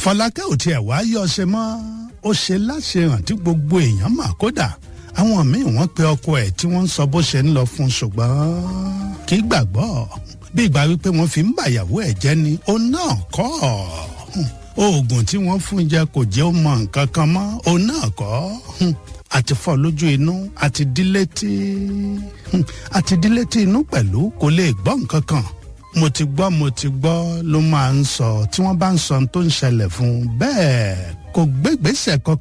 fọlákẹ́ ò tiẹ̀ wá yọ ṣe mọ́ ó ṣe láṣehàn tí gbogbo èèyàn mà kódà àwọn míì wọ́n pe ọkọ ẹ̀ tí wọ́n ń sọ bó ṣe ń lọ fún un ṣùgbọ́n kì í gbàgbọ́ bí ìgbà wípé wọ́n fi ń bàyàwó ẹ̀ jẹ́ ni ó náà kọ́ oògùn tí wọ́n fún jẹ kò jẹ́ ó mọ nǹkan kan mọ́ ó náà kọ́ àti fọ́ lójú inú àti dílétí àti dílétí inú pẹ̀lú kò lè gbọ́ nǹkan kan mo ti gbọ́ mo ti gbọ́ ló máa ń sọ tí wọ́n bá ń sọ tó ń ṣẹlẹ̀ fún un bẹ́ẹ̀ kò gbégbèsè kankan